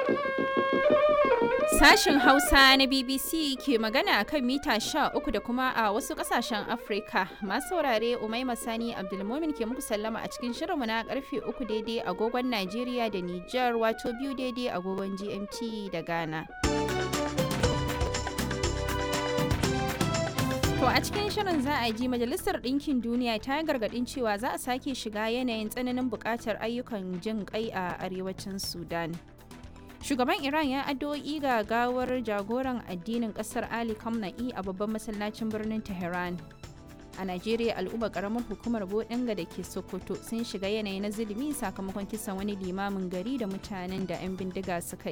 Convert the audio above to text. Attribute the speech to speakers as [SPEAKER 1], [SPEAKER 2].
[SPEAKER 1] Sashen Hausa na BBC ke magana kan mita 13 da kuma a wasu kasashen Afrika. Masu saurare Umaima Sani Abdulmumin ke muku sallama a cikin shirinmu na karfe 3 daidai agogon Najeriya da Nijar wato biyu daidai agogon GMT da Ghana. To a cikin shirin za a ji Majalisar Ɗinkin Duniya ta yi gargaɗin cewa za a sake shiga yanayin tsananin buƙatar ayyukan jin ƙai a arewacin Sudan. Shugaban Iran ya addu'o'i ga gawar jagoran addinin ƙasar Ali Khamenei a babban masallacin birnin Tehran. A Najeriya al'ummar ƙaramar hukumar Bodinga da ke Sokoto sun shiga yanayi na zulumi sakamakon kisan wani limamin gari da mutanen da 'yan bindiga suka